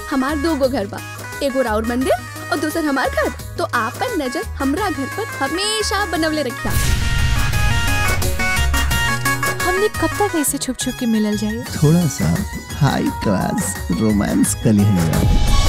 हमार दो गो घर बा एगो राउर मंदिर और दूसर हमार घर तो आपन नजर हमरा घर पर हमेशा बनवले रखिया हमने कब तक ऐसे छुप छुप के मिलल जाए थोड़ा सा हाई क्लास रोमांस कर लिया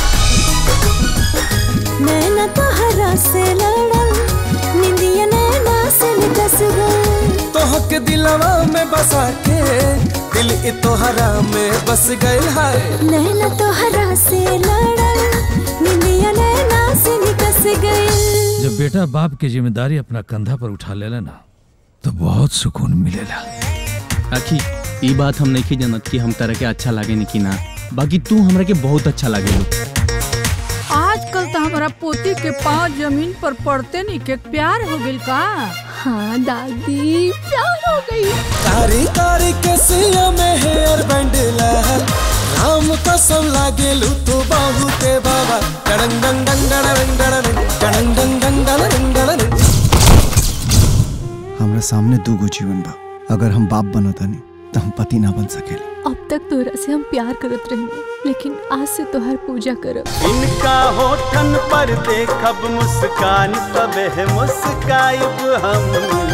नैना तोहरा से लड़ल निंदिया नैना से निकस गई तोहके दिलवा में बसा के दिल इ तोहरा में बस गइल है नैना तोहरा से लड़ल निंदिया नैना से निकस गई जब बेटा बाप की जिम्मेदारी अपना कंधा पर उठा लेला ना तो बहुत सुकून मिलेला आखी ई बात हम नहीं जानत कि हम तरह के अच्छा लागे नहीं कि ना बाकी तू हमरा के बहुत अच्छा लागे आजकल तो हमारा पोती के पाँव जमीन पर पड़ते नहीं के प्यार हो गइल का हाँ दादी प्यार हो गई कारी कारी के सिया में हेयर बैंड लहल राम कसम लागे लू तो बहुते बाबा डंग डंग डंग डंग डंग डंग डंग डंग डंग डंग डंग हमरा सामने दू गो जीवन बा अगर हम बाप बनतानी तो हम पति ना बन सकेले अब तक तोरा से हम प्यार करत रहे लेकिन आज से तोहर पूजा करब इनका होठन पर देखब मुस्कान तबे मुस्काइब हम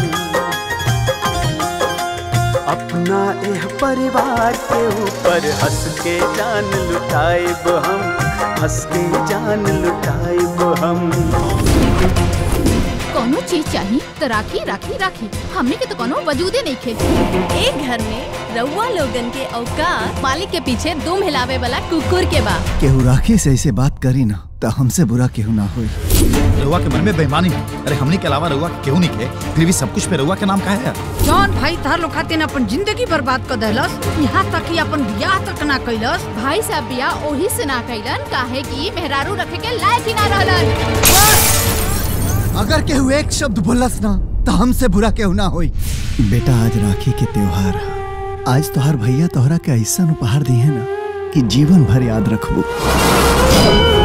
अपना एह परिवार के ऊपर हंस के जान लुटाइब हम हंस के जान लुटाइब हम कोनो चीज चाहिए तो राखी राखी राखी हमने के तो कोनो वजूदे नहीं खे एक घर में रउआ लोगन के औकात मालिक के पीछे दुम हिलावे वाला कुकुर के बा केहू राखी से ऐसे बात करी ना तो हमसे बुरा केहू ना होई रउआ के मन में बेईमानी है अरे हमने के अलावा रउआ के केहू नहीं के फिर भी सब कुछ पे रउआ के नाम का है जौन भाई तार लोग खातिर अपन जिंदगी बर्बाद कर देलस यहाँ तक कि अपन ब्याह तक ना कैलस भाई साहब बिया ओही से ना कैलन काहे कि मेहरारू रखे के लायक ही ना रहलन अगर केहू एक शब्द बोलस ना तो हमसे बुरा केहू ना होई बेटा आज राखी के त्योहार है आज तोहार भैया तोहरा के ऐसा उपहार दिए ना कि जीवन भर याद रखबू